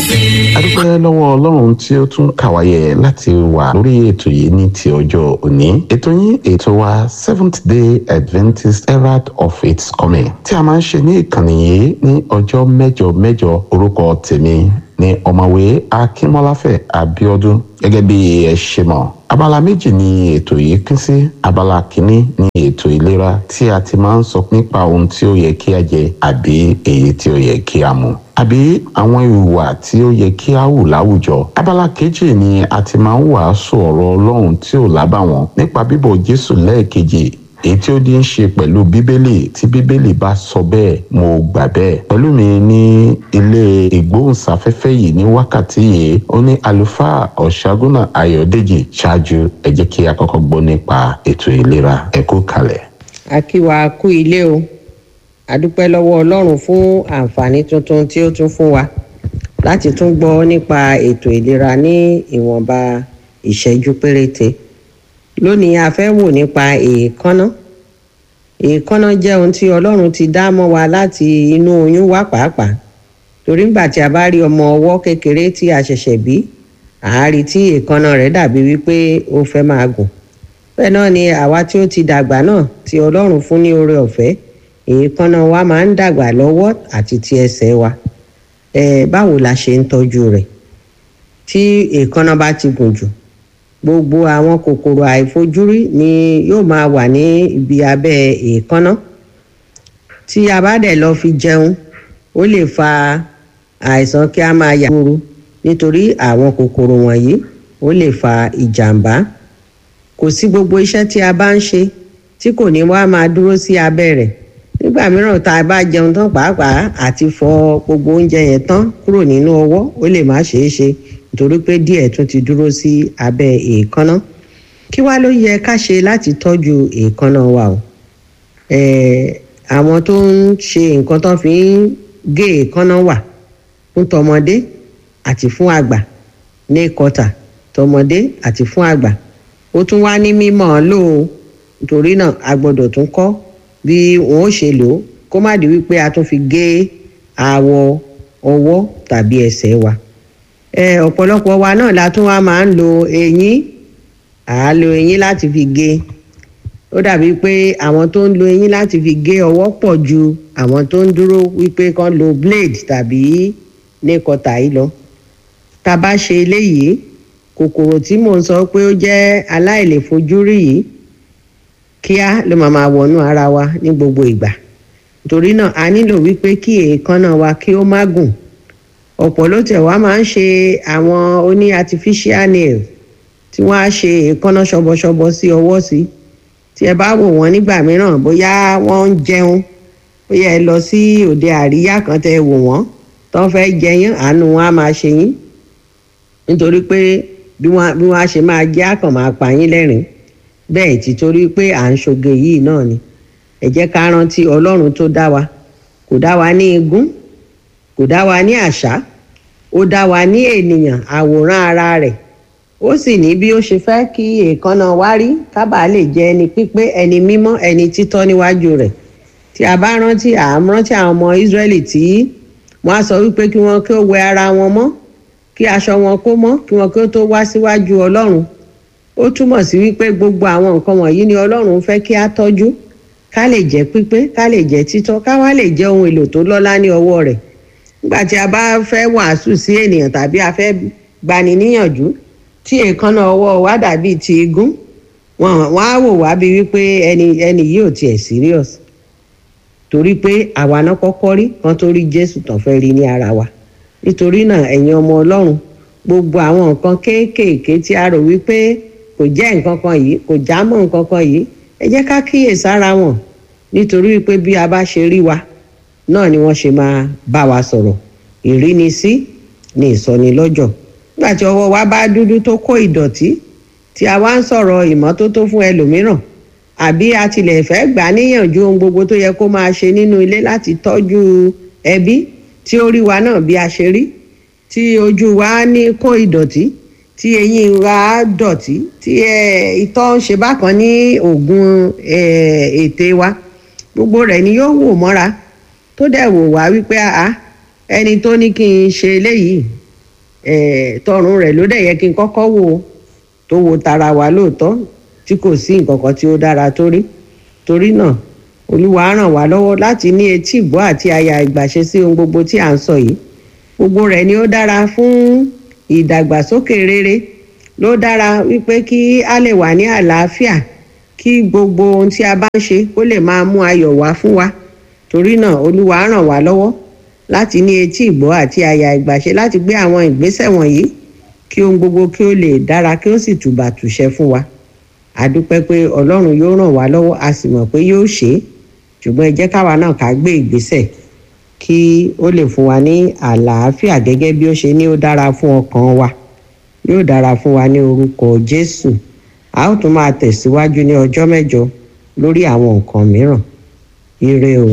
adúpẹ́ lọ́wọ́ ọlọ́run tí ó tún kàwáyé láti wà lórí ètò yìí ní ti ọjọ́ òní ètò yín ètò wa seventh day adventist herald of its coming tí a máa ń ṣe ní ìkànnì yìí ní ọjọ́ mẹ́jọ mẹ́jọ orúkọ tèmi ní ọ̀mọ̀wé akínmọ́láfẹ̀ abíọ́dún gẹ́gẹ́ bí ẹ ṣe mọ̀ abala méjì ni ètò yìí pín sí abala kìíní ní ètò ìlera tí a ti máa ń sọ nípa ohun tí ó yẹ kí a jẹ àbí èyí tí ó yẹ kí a mu àbí àwọn ìhùwà tí ó yẹ kí a hù láwùjọ abala kejì ni a ti máa ń wàásù ọ̀rọ̀ ọlọ́run tí ò lábàwọ́n nípa bíbọ̀ jésù lẹ́ẹ̀kejì èyí tí ó di ń ṣe pẹ̀lú bíbélì tí bíbélì bá sọ bẹ́ẹ̀ mo gbà bẹ́ẹ̀ pẹ̀lú mi ní ilé ìgbóhùnsáfẹ́fẹ́ yìí ní wákàtí yìí ó ní àlùfáà ọ̀ṣágúnà ayọ̀dèjì ṣáájú ẹ jẹ́ kí a kọ́kọ́ gbọ́ nípa ètò ìlera ẹ kú kalẹ̀. a kí wa kú ilé o a dúpẹ́ lọ́wọ́ ọlọ́run fún àǹfààní tuntun tí ó tún fún wa láti tún gbọ́ nípa ètò ìlera ní ìwọ̀nba ìṣẹ́jú péréte lónìí a fẹ́ wò nípa èékánná èékánná jẹ́ ohun tí ọlọ́run ti dá mọ́ wa láti inú oyún wá pàápàá torí ńgbà tí a bá rí ọmọ ọwọ́ kékeré tí a ṣẹ̀ṣẹ̀ bí àárí tí èékánná rẹ̀ dàbí wípé ó fẹ́ máa gùn bẹ́ẹ̀ náà ni àwa tí ó ti dàgbà náà tí ọlọ́run fún ní oore ọ̀fẹ́ èékánná wa máa ń dàgbà lọ́wọ́ àti ti ẹsẹ̀ wa ẹ báwo la ṣe ń tọ́jú rẹ̀ tí èékánná bá ti gùn jù gbogbo àwọn kòkòrò àìfojúrí ni yóò máa wà ní ibi abẹ́ èékánná tí a bá dẹ̀ lọ fi jẹun ó lè fa àìsàn kí a máa yà kúrú nítorí àwọn kòkòrò wọ̀nyí ó lè fa ìjàmbá kò sí gbogbo iṣẹ́ tí a bá ń ṣe tí kò ní wá máa dúró sí abẹ́ rẹ̀ nígbà mìíràn tá a bá jẹun tán pàápàá àti fọ gbogbo oúnjẹ yẹn tán kúrò nínú ọwọ́ ó lè má ṣeé ṣe nítorí pé díẹ̀ tún ti dúró sí abẹ́ èékánná kí wá ló yẹ ká ṣe láti tọ́jú èékánná wa o àwọn tó ń ṣe nǹkan tó fi ń gé èékánná wà fún tọmọdé àti fún àgbà ní kọta tọmọdé àti fún àgbà ó tún wá ní mímọ́ lò ó nítorí náà a gbọ́dọ̀ tún kọ́ bí wọn ó ṣe lò ó kó má di wípé a tún fi gé awọ ọwọ́ tàbí ẹsẹ̀ wa ẹ ọ̀pọ̀lọpọ̀ wa náà la tún wá máa ń lo eyín à á lo eyín láti fi gé ó dàbí pé àwọn tó ń lo eyín láti fi gé ọwọ́ pọ̀ ju àwọn tó ń dúró wípé kán lo blade tàbí nékọtà yìí lọ tá a bá ṣe eléyìí kòkòrò tí mò ń sọ pé ó jẹ́ aláìlèfojúrí yìí kíá ló máa máa wọnú ara wa ní gbogbo ìgbà torí náà a nílò wípé kí èékánná wa kí ó má gùn ọ̀pọ̀ ló tẹ̀ wá máa ń ṣe àwọn oní artificial nail tí wọ́n á ṣe èékánná ṣọbọṣọbọ sí ọwọ́ sí tí ẹ bá wò wọ́n nígbà mìíràn bóyá wọ́n ń jẹun bóyá ẹ lọ sí òde àríyá kan tẹ́ wò wọ́n tó fẹ́ jẹyán àánú wọn á máa ṣe yín nítorí pé bí wọ́n á ṣe máa jẹ́ àkàn máa pa yín lẹ́rìn-ín bẹ́ẹ̀ tí torí pé à ń ṣoge yìí náà ni ẹ jẹ́ ká rántí ọlọ́run tó dá wa kò dá wa ní igún kò dá wa ní àṣà ó dá wa ní ènìyàn àwòrán ara rẹ̀ ó sì ní bí ó ṣe fẹ́ kí èékánná wa rí kábàá lè jẹ́ ẹni pípé ẹni mímọ́ ẹni títọ́ níwájú rẹ̀ tí a bá rántí àmúrántí àwọn ọmọ Ísírẹ́lì tí wọ́n á sọ wípé kí wọ́n kí ó wẹ ara wọn mọ́ kí aṣọ wọn kó mọ́ kí wọ́n kí ó tó wá síwájú ọlọ́run ó túmọ̀ sí wípé gbogbo àwọn nǹkan wọ̀nyí ni ọlọ́run fẹ́ kí á tọ́jú ká lè jẹ́ pípé ká lè jẹ́ títọ́ ká wá lè jẹ́ ohun èlò tó lọ́lá ní ọwọ́ rẹ̀ nígbà tí a bá fẹ́ wàásù sí ènìyàn tàbí a fẹ́ gbani níyànjú tí èékánná ọwọ́ wa dàbí ti igún wọn wọn á wò wá bí wípé ẹni ẹni yìí ò tiẹ̀ serious torí pé àwa náà kọ́kọ́ rí kan tó rí Jésù tán fẹ́ rí ní ara wa nítorí náà ẹ̀yin ọmọ Ọlọ́run gbogbo àwọn nǹkan kéékèèké tí a rò wípé kò jẹ́ nǹkan kan yìí kò já mọ́ nǹkan kan yìí ẹ jẹ́ ká kíyè sára wọn nítorí pé bí a bá ṣe rí wa náà ni wọ́n ṣe máa bá wa sọ̀rọ̀ ìrínisí ni ìsọnilọ́jọ̀ nígbà tí ọwọ́ wa bá dúdú tó kó ìdọ̀tí tí a wá ń sọ̀rọ̀ ìmọ́tótó fún ẹlòmíràn àbí a tilẹ̀ fẹ́ gbà níyànjú ohun gbogbo tó yẹ kó máa ṣe nínú ilé láti tọ́jú ẹbí tí ó rí wa náà bí a ṣe rí tí ojú wa ní kó ìdọ̀tí tí eyín wa dọ̀tí tí ìtọ̀ ń ṣe bákan ní oògùn ètè wa gbogbo rẹ̀ ni yóò wò mọ́ra tó dẹ̀ wò wá wípé àá ẹni tó ní kí n ṣe eléyìí eh, tọrùn rẹ̀ ló dẹ̀ yẹ kí n kọ́kọ́ wò ó tó wo tara wa lóòótọ́ tí kò sí nǹkan kan tí ó dára tó rí torí náà olúwa ràn wá lọ́wọ́ láti ní etí ìgbọ́ àti àyà ìgbàṣe sí ohun gbogbo tí à ń sọ yìí gbogbo rẹ̀ ni ó dára fún ìdàgbàsókè rere ló dára wípé kí a lè wà ní àlàáfíà kí gbogbo ohun tí a bá ń ṣe kó lè máa mú ayọ̀ wá fún wa torí náà olúwa ràn wá lọ́wọ́ láti ní etí ìgbọ́ àti àyà ìgbàṣe láti gbé àwọn ìgbésẹ̀ wọ̀nyí kí ohun gbogbo kí ó lè dára kí ó sì tùbà tùṣẹ fún wa a dúpẹ́ pé ọlọ́run yóò ràn wá lọ́wọ́ a sì mọ̀ pé yóò ṣe é ṣùgbọ́n ẹ jẹ́ káwa náà ká gbé ìgbésẹ̀ kí ó lè fún wa ní àlàáfíà gẹ́gẹ́ bí ó ṣe ní ó dára fún ọkàn wa yóò dára fún wa ní orúkọ jésù a ó tún máa tẹ̀síwájú ní ọjọ́ mẹ́jọ lórí àwọn nǹkan mìíràn ire o.